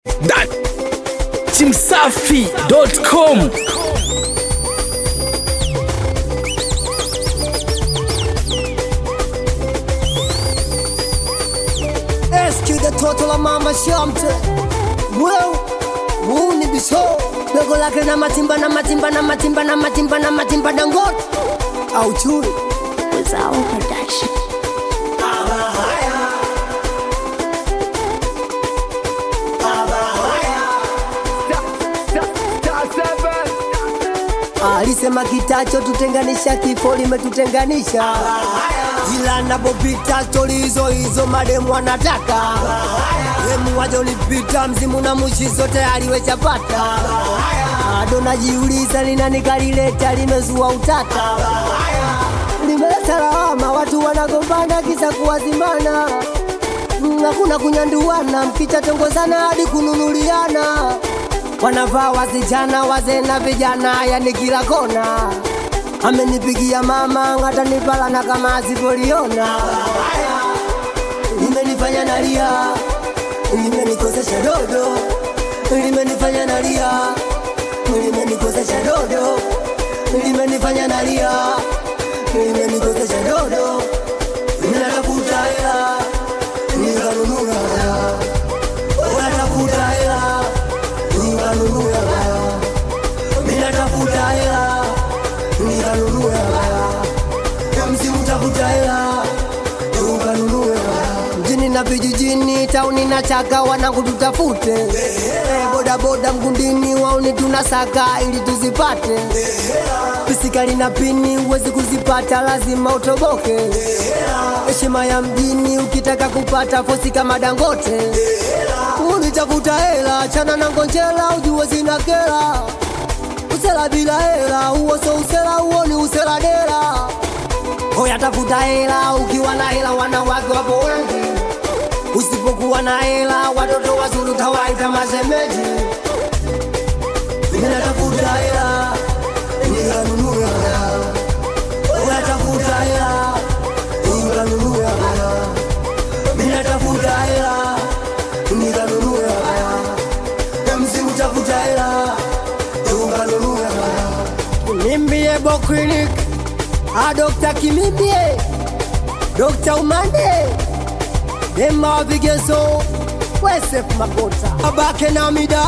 that chimsafi.com Rescue the total of mama shamte Well, huu ni bisho Dogo lake na matimba na matimba na matimba na matimba na matimba dangote Au chui Without production. Alisema kitacho tutenganisha kifo limetutenganisha ila napopita stori hizo hizo mademu wanataka demu waja ulipita mzimu na mushi zote aliwechapata ado najiuliza linani kalileta limezua utata limeleta lawama watu wanagombana kisa kuwazimana Mm, hakuna kunyanduana mkichatongozana hadi kununuliana wanavaa wasichana wazee na vijana yani kila kona amenipigia mama ngatanipala na kama asipoliona limenifanya nalia limenikosesha dodo limenifanya nalia limenikosesha dodo limenifanya nalia limenikosesha dodo ninatafuta hela nikanunua hela unatafuta hela nikanunua hela ninatafuta hela nikanunue hela msimu tafuta hela ukanunue hela mjini na vijijini tauni na chaka wanangu tutafute Eh, bodaboda mgundini wauni tunasaka ili tuzipate pisikali na pini huwezi kuzipata lazima utoboke heshima ya mjini ukitaka kupata fosi kama dangote unitafuta hela chana na ngonjela ujue zina kela usela bila hela huo so usela huo ni usela dela hoya tafuta hela ukiwa na hela wanawake wapo wengi usipokuwa na hela watoto wazuri utawaita masemeji ninatafuta hela nikanunua hela hoya tafuta hela nikanunua hela ninatafuta hela nikanunua hela msimu tafuta hela nikanunua hela Nimbie Bo Clinic a Dr. Kimimbie Dr. Umande Dema wa vigezo Wesef Makota Abake na mida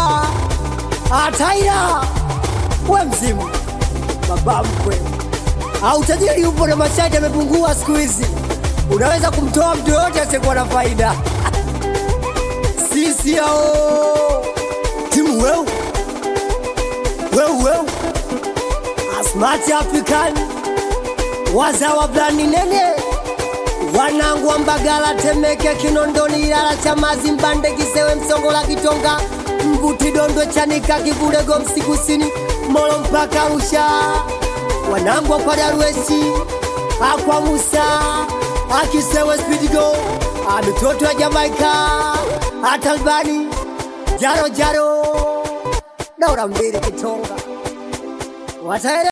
Ataira We mzimu Baba mkwe au tajiri upo na mashati yamepungua siku hizi unaweza kumtoa mtu yoyote asiyekuwa na faida sisi hao timu weu weu weu Asmati African wazawa blani nene wanangu wa Mbagala, Temeke, Kinondoni, Ilala, Chamazi, Mbande, Kisewe, Msongola, Kitonga, Mbuti, Dondwe, Chanika, Kivule, Gomsi, Kusini, Molo mpaka Arusha, wanangu wa kwa Darweshi, akwa Musa, akisewe Spidigo, amitoto ya Jamaika, atalbani jaro jaro, daura mbili Kitonga wataele